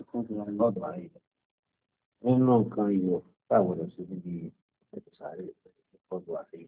lọ́dọ̀ ayé nínú nǹkan ìwọ̀ táwọn lọ sí níbi ètò sáré lọ́dọ̀ ayé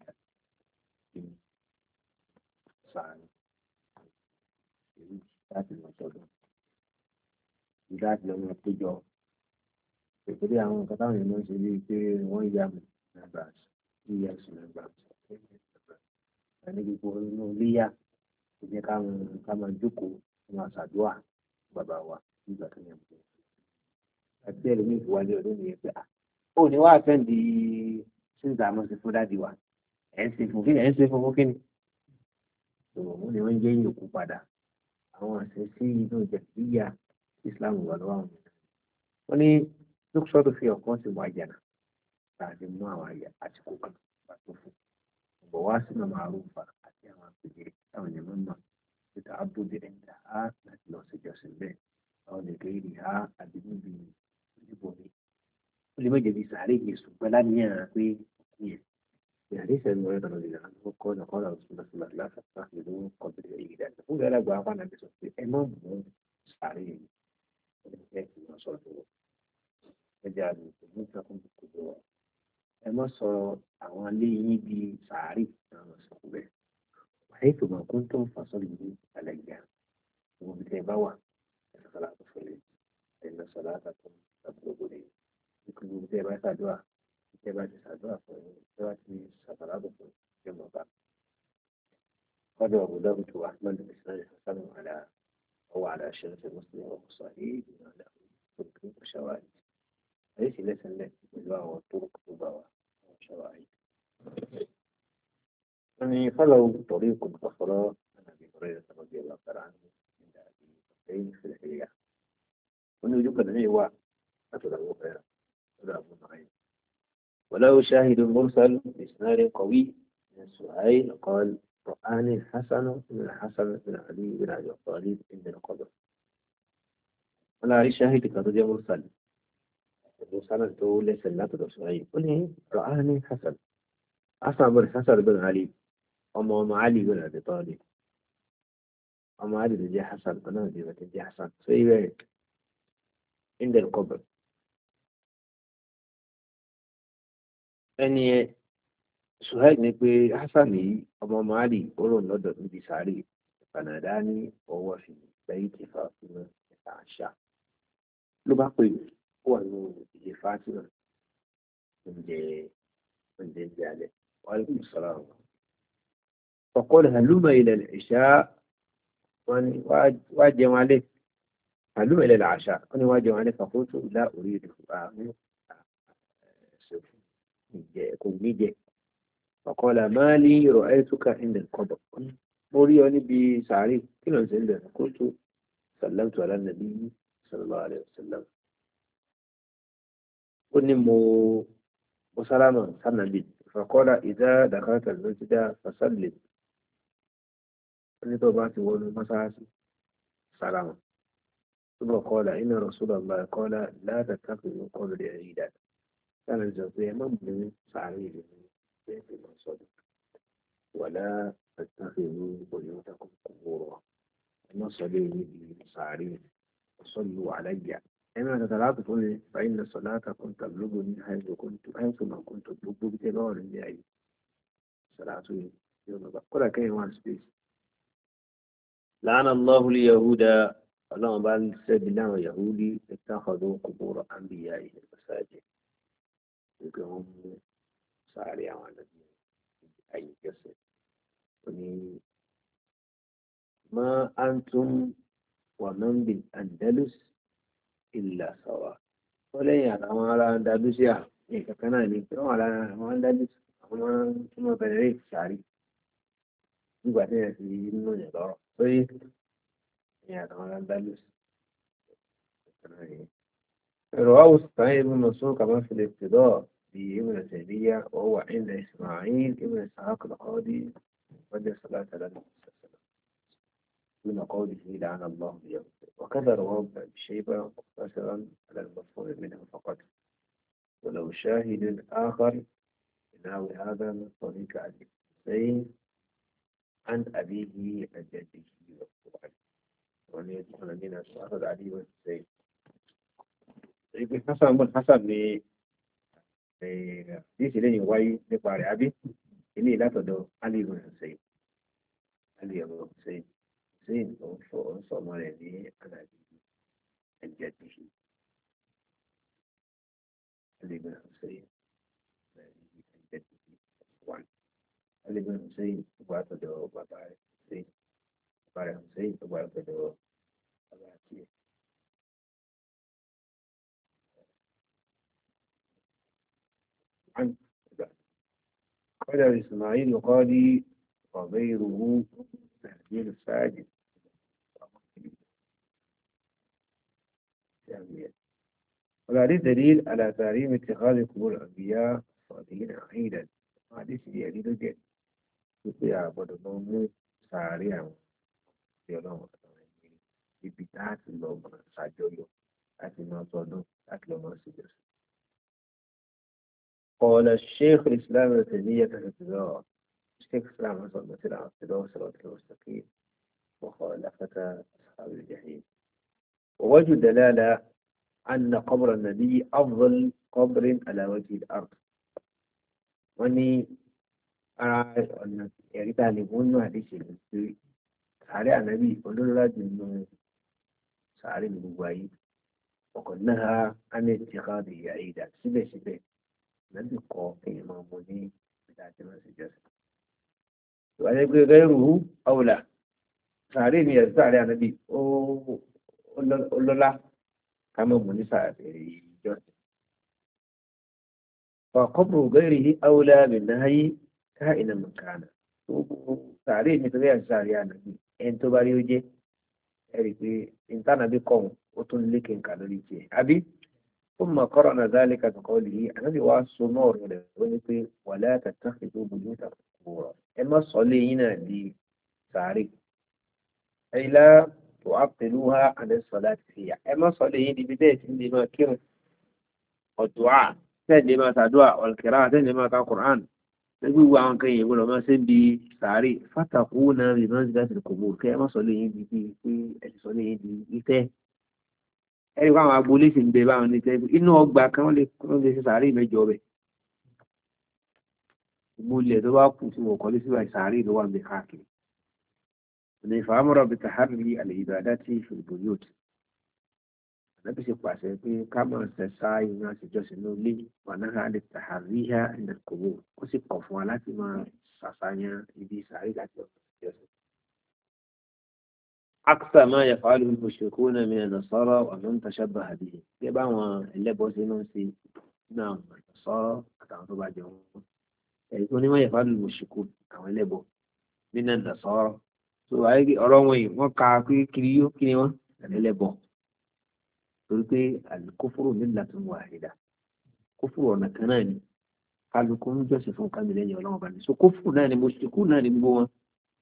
sáré èyí láti lọ sọ́dọ̀ láti lọ máa péjọ ìpínlẹ̀ àwọn nǹkan táwọn èèyàn ń ṣe bíi pé wọ́n yà mí members es members ẹni gbogbo inú iléyà kò jẹ́ ká máa jókòó máa ṣàdúrà bàbá wa nígbà tó yẹ kó àti ẹlòmíì fi wálé ọdún nìyẹn pé ó ní wàá fẹ́ǹdì síńtà àmọ́ sí fún dádì wa ẹ̀ ń ṣe fún kíni ẹ̀ ń ṣe fún fún kíni òun ni wọ́n ń jẹ́ yòókù padà àwọn àṣẹ sí inú ìjẹ̀síyà Islam wà lọ́wọ́ àwọn ènìyàn wọ́n ní lókùsọ́ tó fi ọ̀kan sí wà jẹ̀nà láti mú àwọn àyà àsìkò kan pàtó fún ọ̀bọ̀ wá sí màmá àrùnfà àti àwọn àpèjẹ táwọn ènìyàn mọ̀ níta abúlé ẹ̀ńdà á láti lọ sí ìjọsìn bẹ́ẹ̀ àwọn nìkan yìí ha àbí níbi ìdìbò mi ó lè méje bíi sàárè yéṣu pẹ́lá níyàn pé yẹn ìyàrá ìṣẹ́ mi ọ̀rẹ́ kan lè rán ló kọ́ ọ̀nà kọ́ra òṣùn lọ́sùn láti láfàtà ìlú kọ́bìrì èyí dáadáa fún gẹ́gẹ́ àgbà apá náà sọ pé ẹ má mú sàárè yìí ẹ kì í sọ tó ẹ jẹ́ àmì ìlú ìtàkùn kò tó wà ẹ má sọ àwọn ilé yín di sàárè náà sọ bẹ́ẹ̀ wàá ètò màkún tó ń fasọ́ ìlú àlẹ́ ìyá ìwọ̀n bí tẹ́ bá wà صلاة الفجر إن صلاتكم تبلغني يكون متابعة دعاء متابعة دعاء متابعة صلاة يوم بعد قال أبو داود وأحمد بن حسن على أو على شرط مسلم وصحيح له طرق وشواهد ليس ليس له بالباء والطرق بالباء وشواهد يعني فلو طريق أخرى عن أبي هريرة رضي الله تعالى عنه الشيء في الحياة وأنه يمكن أن هو أتى أبو هريرة ولا أبو نعيم ولو شاهد مرسل بإسناد قوي من سهيل قال رآني الحسن بن الحسن بن علي بن أبي طالب عند القبر ولا شاهد كرجل مرسل مرسل تقول ليس لا تدرسين قل رآني حسن حسن بن حسن بن علي أم علي بن أبي طالب ọmọ àdìdì jẹ́ hasan kan náà dìbò tí jẹ́ hasan so ibẹ̀ indel kọbẹ̀ ẹni ẹ suhaib ní pé hasan yìí ọmọ ọmọ àdì olóhùn lọ́dọ̀ níbi sáré ìpànàdá ní ọwọ́ fi lẹ́yìn tí fàáfin ẹ̀ka àṣà ló bá pè ó wà ní ìdílé fatima oúnjẹ oúnjẹ ìjẹ alẹ́ wàhálà ìṣọlá wọn. فقال هلم إلى العشاء wọ́n ní wá jẹun alẹ́ àlú ilẹ̀ làṣà wọ́n ní wá jẹun alẹ́ fàkóso ìlà orí ìdìbò àmì ṣòfò ìjẹ kò ní jẹ ọ̀kọ́lá máa ní ìrọ̀ ẹ́tùkà ilẹ̀ kọ́bọ̀ mo rí ọ níbi sàárì kí ló ń ṣe ń bẹ̀rẹ̀ kó tó sàlámù ala nàbí sallallahu alaihi wasallam ó ní mo mo sálámà sànàbí fàkọ́lá ìdá dàkátà lójúdá fasallim nítorí bá ti wọnú mọ́sáàsì sàlámù ثم قال إن رسول الله قال لا تتخذوا قبر عيدا كان الجزية ممن سعيد بيت المصدق ولا تتخذوا بيوتكم قبورا المصلي سعيد وصلوا علي إما تتلعب تقول فإن صلاتكم تبلغني حيث كنت حيث ما كنت تبلغ بتبار لأي صلاة يوم بقول كين وان سبيس لعن الله اليهود اللهم بارك سيدنا ويهودي اتخذوا قبور أنبيائهم مساجد يقوم ساري عن أي جسد ما أنتم ومن بالأندلس إلا سواء ولا يعني ما على أندلسيا إيه كان يعني ما على ما أندلس ما ما بنريد ساري nígbà tí yẹn ti nínú yẹn lọ́rọ̀ pé ìyẹn àtàwọn aláǹdálùs رواه سعيد بن منصور كما في الابتداء بابن تيمية وهو عند إسماعيل ابن إسحاق القاضي ودى صلاة على النبي صلى الله عليه وسلم من قوله لعن الله اليهود وكذا رواه ابن أبي شيبة مقتصرا على المفهوم منه فقط ولو شاهد آخر نحو هذا من طريق أبي حسين عن أبيه عن جده والقرآن وأن يدخل من أخذ علي والحسين ìgbé hasan bọ́n hasan ní ní ìṣẹ̀lẹ̀ yìí wáyé nípa rẹ̀ àbí ilé ìlàtọ̀dọ̀ ali ibn hussein ali ibn hussein hussein tó ń sọ ń sọ ọmọ rẹ̀ ní alábi ẹ̀jẹ̀ tìṣe ali ibn hussein ẹ̀jẹ̀ tìṣe one ali ibn hussein tó bá tọ̀dọ̀ bàbá rẹ̀ hussein bàbá rẹ̀ hussein tó bá tọ̀dọ̀ bàbá tiẹ̀. عنه قال إسماعيل قال وغيره تهجير الساجد وهذا دليل على تحريم اتخاذ قبور الأنبياء الصالحين عيدا هذه دليل جدا يقول عبد الله ساريا يوم ibi tá a ti lọ mọ ṣàjọyọ̀ láti máa tọdún láti lọ mọ ṣèjọsìn. قال الشيخ الإسلام ابن تيمية في الابتداء الشيخ الإسلام حسن مثل اعتداء صراط المستقيم وخالفة أصحاب الجحيم ووجه دلالة أن قبر النبي أفضل قبر على وجه الأرض واني أرى أن يغتالبون حديث المسلم سارع النبي قلوا لا جنون سارع النبوي وقد نهى عن اتخاذه عيدا سبه سبه lẹ́bí kọ èèyàn máa mọ ní ìdá tí wọ́n sì jọ́sìn. ìwádìí pé gẹ́rù ọ̀wùlà sàárè mi ẹ̀sùn sàárè ànábì ó lọ́lá ká mọ̀ mọ́ ní sàárè ìjọsìn. فقبر غيره أولى بالنهي كائنا من كان sàárè mi torí ẹ̀sùn sàárè ànábì ẹni tó bá rí ó jẹ́ ẹ̀rí pé ìtànàbí kọ̀ ó tún lékè nǹkan lórí tiẹ̀ àbí ثم قرن ذلك بقوله النبي واسو نور ونقول ولا تتخذوا بيوتا قبورا اما صلينا دي ساري اي لا تعطلوها عن الصلاة فيها اما صليين دي بداية دي ما كر والدعاء تاني ما تدعاء والقراءة تاني ما القرآن نقول وعن كي يقول ما سنبي ساري فتقون بمنزلة القبور كما صليين دي دي صليين دي دي ẹni kó àwọn agboolé sì ń bẹ báwọn ní tẹ́lifí inú ọgbà kan wọ́n lè wọ́n lè ṣe sàárè mẹ́jọ bẹ̀ gbogbo ilẹ̀ tó bá kù tí wọ́n kọ́lé síbà sàárè ló wà ń bẹ káàkiri ọ̀nà ìfàmọ́rọ̀ bí tàhárí àlè ìbàdá tí ìfòlùbò yóò ti ànábì ṣe pàṣẹ pé ká máa ṣẹ̀ṣá ìrìn àṣejọ́sìn ní ilé wà náà lè tàhárí ha ìnà kòwò ó sì kọ̀ fún wa láti máa ṣàṣàyàn ibi sàárè láti ọ̀sẹ̀ ìjọsìn. أكثر ما يفعله المشركون من النصارى ومن تشبه به يبقى اللبس ننسي نعم النصارى أتعرض بعد يوم يكون ما يفعل المشركون أو اللبس من النصارى so ayé ọ̀rọ̀ wọn yìí wọ́n ka pé kiri yó kí ni wọ́n ẹlẹ́bọ̀ torí pé àlùkófòrò millatun wahida kófòrò ọ̀nà kan náà ni kálukú ń jọ́sìn fún kámilẹ́yìn ọlọ́run bá ní so kófòrò náà ni mùṣírikù náà ni gbogbo wọn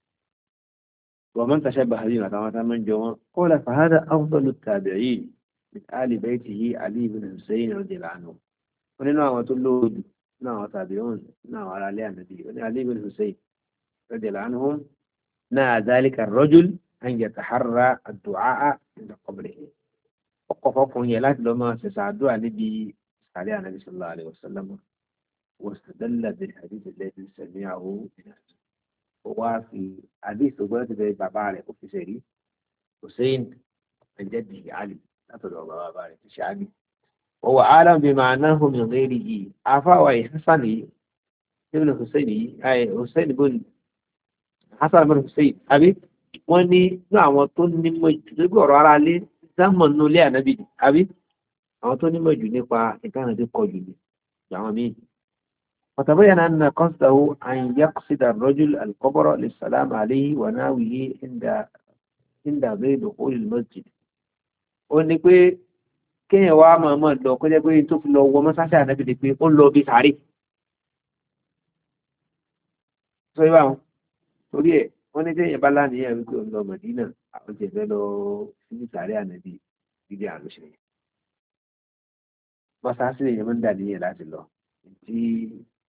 ومن تشبه به طبعا من جوا قال فهذا أفضل التابعين من آل بيته علي بن حسين رضي الله عنه ونحن وتلود نحن تابعون نحن على علي النبي علي بن حسين رضي الله عنهم نهى ذلك الرجل أن يتحرى الدعاء عند قبره وقفكم يلات لما سسعدوا النبي عليه النبي صلى الله عليه وسلم واستدل بالحديث الذي سمعه من wá fi àdéhùn tó gbọ́dọ̀ ti bẹ̀rẹ̀ bàbá rẹ̀ kò fi ṣe rí hussein ẹ̀jẹ̀dì ali látọ̀dọ̀ bàbá bàbá rẹ̀ ti ṣe ali. wọ́n alam bí màá náà hùn mí rẹ́ẹ̀rì yìí afáwa yìí hasan yìí ibn hussein yìí ayé hussein ibn hasan ibn hussein àbí wọ́n ní ní àwọn tó nímọ̀ jù nígbà ọ̀rọ̀ ara lé sámọ̀ nínú ilé ànábì àbí àwọn tó nímọ̀ jù nípa ìtàn àti kọjù ní àwọn míì وتبين أن قصده أن يقصد الرجل القبر للسلام عليه وناويه عند عند غير دخول المسجد ó ní pé kéèyàn wá máa máa lọ kó jẹ́ pé tó fi lọ wọ mọ́sáṣá ànábì ni pé ó lọ bí sàárè sọ yìí báwọn torí ẹ̀ wọ́n ní téèyàn bá láníyàn wípé òun lọ mọ̀dínà àwọn jẹ̀ fẹ́ lọ sí sàárè ànábì dídí àlùṣe yẹn mọ́sáṣí èèyàn máa ń dà níyàn láti lọ tí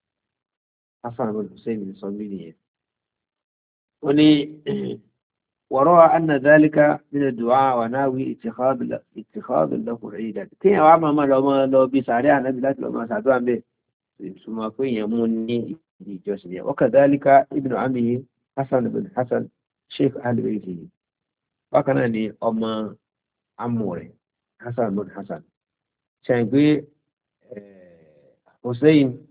hasan bin hussein sọ mí nìyẹn ó ní وروى أن ذلك من الدعاء وناوي اتخاذ اتخاذ له عيدا كي وعما ما لو ما لو بيسارع النبي لا لو ما سادوا به ثم كي يموني جوسني وكذلك ابن عمه حسن بن حسن شيخ أهل بيته وكان ني أما عموري حسن بن حسن شايفي حسين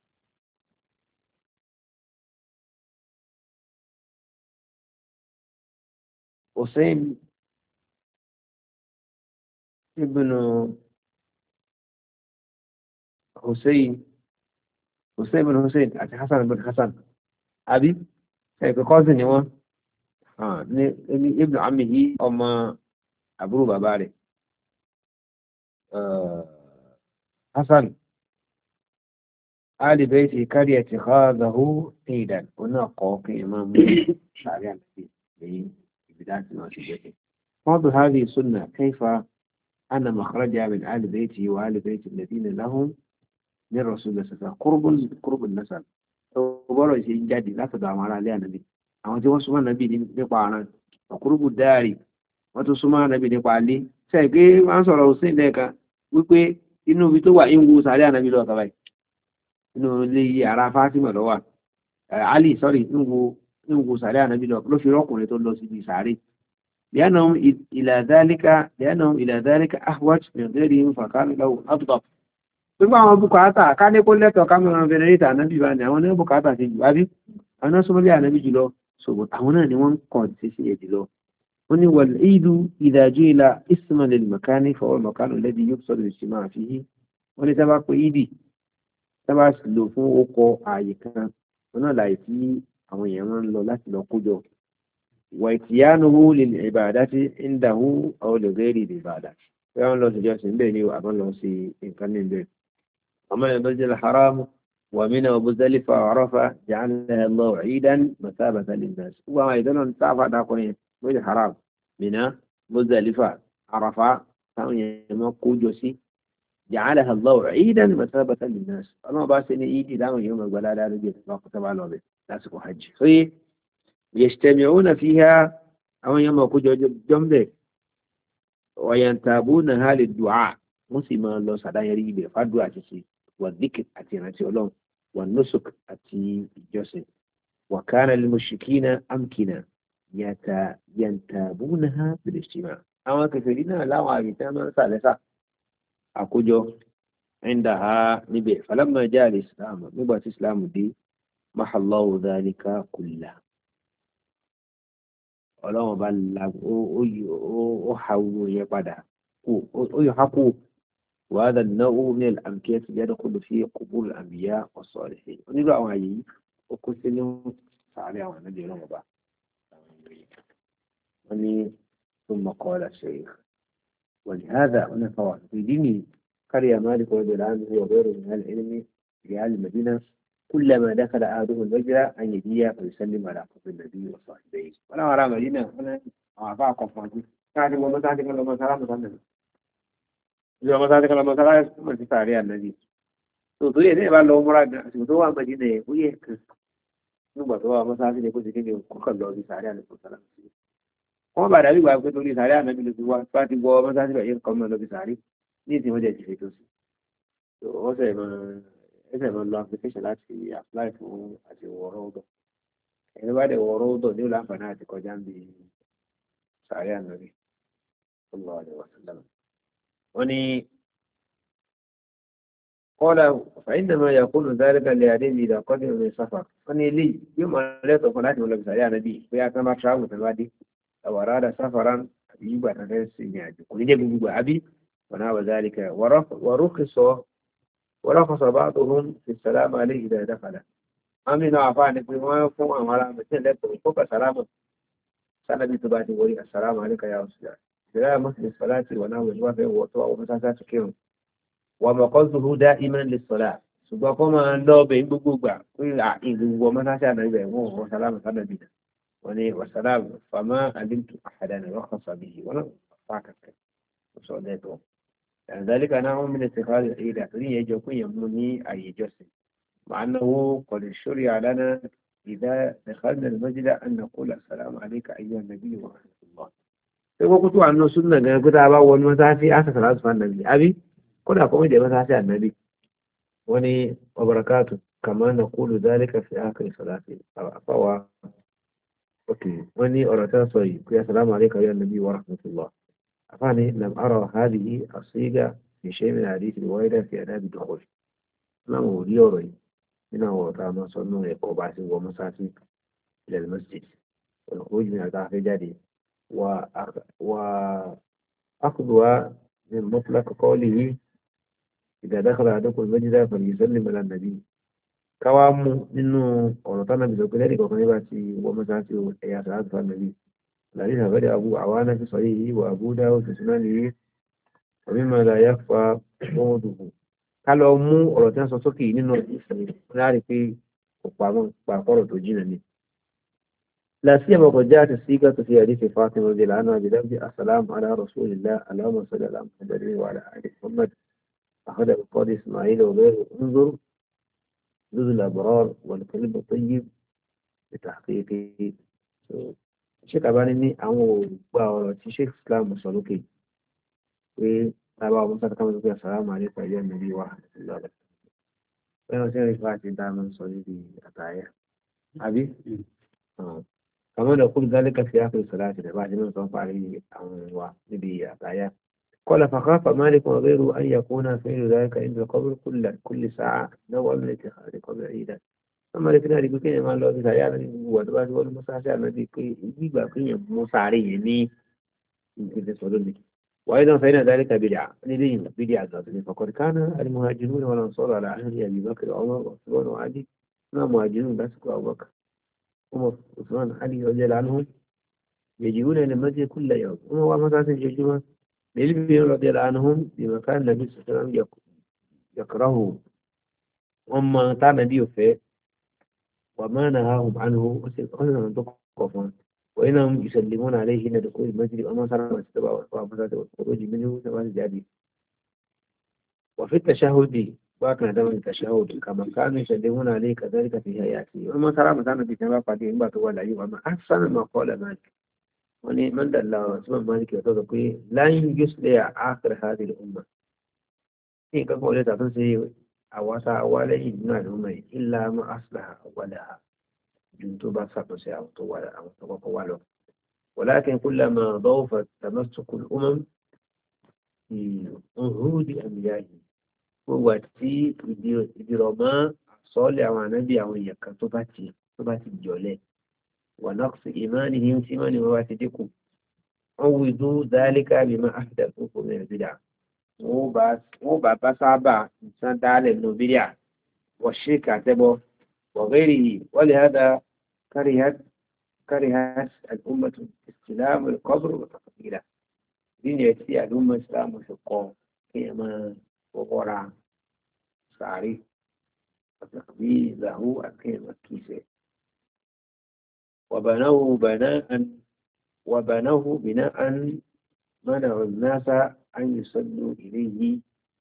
حسين ابن حسين حسين بن حسين àti Hassan bin Hassan àbí ẹ̀kọ́ kọ́sìn ni wọ́n ní ibn amihi ọmọ àbúrò bàbá rẹ̀ Hassan Ali bayti kárí ẹ̀ ti khadahu ìdàn oná kọ́ kí ẹ máa mú sàárẹ̀ àti lẹ́yìn بداية ما شبهه واضح هذه السنة كيف أن مخرجها من آل بيته وآل بيت الذين لهم من رسول الله صلى الله عليه وسلم قرب قرب النسب وبرو شيء جدي لا تدعوا على عليها النبي àwọn tí wọ́n súnmọ́ nàbí nípa àrùn ọ̀kúrúbù dáàrí wọ́n tún súnmọ́ nàbí nípa alé sẹ́yìn pé wọ́n sọ̀rọ̀ òsín lẹ́ẹ̀kan wípé inú ibi tó wà ń wo sàárẹ̀ ànábì lọ́wọ́ kaba yìí inú ilé ara Fátímà lọ́wọ́ Ali sọ́rí ń wo ń wo sàárẹ̀ ànábì lọ ló fi rọ́kùnrin tó lọ síbi sàárẹ̀ لأنهم إلى ذلك لأنهم إلى ذلك أحوج من غيرهم فكان له أفضل gbogbo àwọn bùkátà ká ní kó lẹ́tọ̀ ká mọ̀ fẹ́rẹ́rẹ́tà ànábì bá ní àwọn ní bùkátà ti jù wábí àwọn náà súnmọ́ bí ànábì jùlọ ṣògbọ́n àwọn náà ni wọ́n ń kọ̀ sí sí èdè lọ wọ́n ní wal ìdú ìdájú ìlà isman lil makani fọwọ́ makanu lẹ́bi yóò sọ̀rọ̀ ìṣì máa fi yí wọ́n ní sábà pé ìdì sábà sì lò fún okọ̀ ààyè kan wọn náà láì tí àwọn èèyàn máa ń lọ láti lọ kójọ واتيانه للعبادة عنده أو لغير العبادة فيقول الله سجاسم بيني وأبن الله سي إن كان من بين ومن المسجد الحرام ومن ومزدلفة وعرفة جعلها الله عيدا مثابة للناس وما أيضا تعفى داقوني مسجد الحرام من مزدلفة عرفة كانوا يمقوا جوسي جعلها الله عيدا مثابة للناس الله باسني إيدي دعوا يوم القلال على البيت الله كتب على البيت ناسك حج فيه يجتمعون فيها أو يوم يقول جملة وينتابونها للدعاء مسلم الله سعدان يريد فدعاء تسي والذكر أتي نتي الله والنسك أتي الجسد وكان للمشركين أمكنة يتا ينتابونها بالاجتماع أما كثيرين لا وعيتما ثالثة أكوجو عندها نبي فلما جاء الإسلام نبات الإسلام دي محى الله ذلك كله ọlọ́run bá la ó ha owó yẹn padà ó yọ ha kú wàhálà náà ó ní àmìkẹ́ ti yẹ́dọ̀ kó lè fi kúbúrú àmìyá ọ̀sọ̀ rẹ̀ ṣe onírú àwọn àyè yìí ó kó sí ní sàárẹ̀ àwọn ànábì ọlọ́run bá wọ́n ní tó mọ̀kọ́ ọ̀la ṣe é wọ́n ní hádà wọ́n ní fọwọ́ ìdí ni kárí àmàlì kọ́ ọ̀dọ̀ láàmú ọ̀bẹ̀rù ní alẹ́ ẹ̀mí ريال المدينة كلما دخل أحدهم المجرى أن يجي فيسلم على قبر النبي وصاحبيه ولا أرى مدينة ولا أعطاه قفاته káàkiri wọn mọ́sáàtì kan lọ mọ́sáàtì kan lọ ìjọba mọ́sáàtì kan lọ mọ́sáàtì kan ti sàárẹ̀ ànábì tó tó yẹ ní ìbá lọ múra gan àsìkò tó wà mọ́dínà ẹ̀ ó yẹ kan nígbà tó wà mọ́sáàtì ní kó ti kéde kọ́kàn lọ bí sàárẹ̀ ànábì kan sálà sí wọ́n bá dàbí ìgbà pé torí sàárẹ̀ ànábì ló ti wá tó bá ti gbọ́ mọ́sáàtì bẹ̀ yẹn kọ́ mọ́ lọ bí sàárẹ̀ ní ìsìn wọ́n jẹ́ jìfẹ́ tó sí wọ́n sẹ̀ mọ́ ẹsẹ̀ mọ́ lọ application láti apply fún àti wọ̀ọ́rọ́ ọ̀dọ̀ ẹni bá dẹ̀ wọ̀ọ́rọ́ ọ̀dọ̀ ní ìlànà àǹfààní àti kọjá ń bi sàárẹ̀ ànábì sallallahu alaihi wasallam wọ́n ní kọ́lá fàyíndàmọ́ yakunu dhalika lè adé mi ìdá kọ́dé omi sáfà wọ́n ní ilé yóò máa lẹ́tọ̀ fún láti wọlé sàárẹ̀ ànábì pé a kan bá travel tó bá dé àwàrà dà sáfàrà àbí yígbà tó fẹ́ sí ní àjò kò ní jẹ́ gbogbo àbí wọn náà wà dhalika wàrúkì ورخص بعضهم في السلام عليه إذا دخل أمين عفاني في ما فهم أمرا مثل لك فوق سلامة سنة تباتي ولي السلام عليك يا أستاذ بلا مثل الصلاة وناو الوفاء وطوى ومساسات كيرو ومقصده دائما للصلاة ṣùgbọ́n kọ́ máa ń lọ bẹ̀ ń gbogbo gbà pé ìgbogbo ọmọ sáṣà náà ibẹ̀ wọ́n wọ́n sálámù sábẹ̀bí náà wọ́n ní wàsálámù fàmà àdínkù àdánù rọ́kàn sàbí wọ́n náà fà kàkẹ́ sọ lẹ́tọ̀ọ́ ذلك نوع من اتخاذ العيد أتري يجوكو يمني أي جسم مع أنه قد شرع لنا إذا دخلنا المسجد أن نقول السلام عليك أيها النبي ورحمة الله ṣé kókó tó wà nínú súnà gan pé tá a bá wọ ní mọ́sáàsì àṣàṣà láti fún ànàbì àbí kódà kó méjì mọ́sáàsì ànàbì wọ́n ní ọbarakátù kàmá nà kúlù dálíkà fi ákìrì sọ̀láṣì àfáwà òkè wọ́n ní ọ̀rọ̀ tó sọ yìí pé assalamu alayka ya nabi wa rahmatullah àfáàní lam ara hadhihi asiga fi shay min hadith riwayat fi adab dukhul láwọn ò rí ọ̀rọ̀ yìí nínú àwọn ọ̀tá máa sọ nínú ẹ̀kọ́ bá ti wọ mọ́sáàsì ilẹ̀ masjid olùkójú ní àgbà afẹ́ jáde وأخذها من مطلق قوله إذا دخل أحدكم المسجد فليسلم على النبي كوام منه ورطانا بذكر وكان يباتي ومساتي يا سعاد فالنبي الذي غير أبو عوانة في صحيحه وأبو داود في سننه ومما لا يخفى موضوعه kálọ̀ mú ọ̀rọ̀ tí wọ́n sọ sókè nínú ìsinmi láàrin pé kò pàpọ̀rọ̀ tó jìnà ni لا سيما قد جاءت السيقة في حديث فاطمة رضي الله عنها بلفظ السلام على رسول الله اللهم صل على محمد وعلى آل محمد أخذ القاضي إسماعيل وغيره انظر جزء الأبرار والكلب الطيب بتحقيقه Sheikh Albani ní àwọn ògbà ọ̀rọ̀ tí Sheikh Islam sọ lókè pé tábà ọmọ sáà káwọn lókè àsàlámù àlékún ẹ̀yẹ́ nàbí wà lọ́dọ̀. Bẹ́ẹ̀ sí ẹ̀rí fáà ti dá máa ń sọ níbi àtàyà. Àbí? كما نقول ذلك في آخر الصلاة بعد ما توقع عليه أو نبي أتايا قال فخاف مالك وغيره أن يكون فعل ذلك عند القبر كل كل ساعة نوع من اتخاذ القبر عيدا أما لكن هذه بكين ما لو بتايا هو دبات هو المساعدة الذي يجيب كين مساعدة يعني يمكن تسولني وأيضا فإن ذلك بدعة لديهم بدعة ذاتني فقد كان المهاجرون والأنصار على عهد أبي بكر وعمر وعثمان وعلي ما مهاجرون بس أبو بكر عمر عثمان علي رضي الله عنهم يجيئون إلى المسجد كل يوم وهو مساس الجمعة للبي رضي الله عنهم بمكان النبي صلى الله عليه وسلم يكرهه وما كان نبي فيه وما نهاهم عنه وسيقولون من تقفون وإنهم يسلمون عليه إن دخول المسجد وما صار واستبع والفاسد والخروج منه سواء جادي وفي التشهد باكنا دم التشهد كما كانوا يسلمون عليه كذلك في حياته وما ترى مثلا في تبع قديم بات ولا أيوة أما أحسن ما قال مالك وني من دل اسمه مالك يقول لن يصلح آخر هذه الأمة إيه كقول تفسير أواسا أولي من الأمة إلا ما أصلح أولها جنتوبا ساتوسي أو طوال أو طوال ولكن كلما ضوفت تمسك الأمم في عهود أنبيائهم gbogbo àti ìdìrọ̀mọ́ àsọ́ọ́lẹ̀ àwọn ànábì àwọn èèyàn kan tó bá ti tó bá ti jọ̀lẹ̀ wà náà sí ìmáàní ní tí ìmáàní wọn bá ti dínkù wọn wù ìdú dáálíkà bí máa àfidà tó kò mẹ́rin bídà wọn bá bá sábà nǹkan dálẹ̀ nù bídà wọ́n ṣe kàtẹ́bọ̀ wọ̀gẹ́rì wọ́n lè hádà كرهت الأمة استلام القبر وتقبيله دين يأتي الأمة إسلام في القوم كما وقرا ساري وتقبيله أكيد كيسه وبنوه بناء وبنوه بناء منع الناس أن يصلوا إليه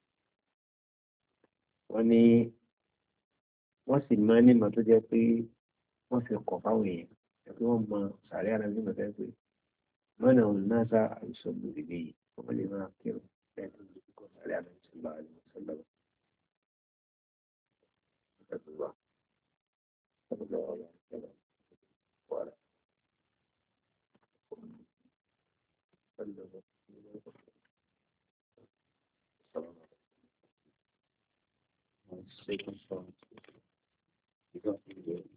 وني wọ́n sì máa ní ìmọ̀ tó jẹ́ pé wọ́n fi kọ̀ fáwọn èèyàn ẹ̀kí wọ́n mọ sàárẹ̀ ara ní ìmọ̀tẹ́ pé mọ́nà òun náà sá àìsàn lórí yìí wọ́n lè máa kírun lẹ́nu ìkọ̀ sàárẹ̀ ara ní ìṣẹ̀lẹ̀ àìsàn lọ́wọ́. صلى الله عليه وسلم وعلى السلام عليكم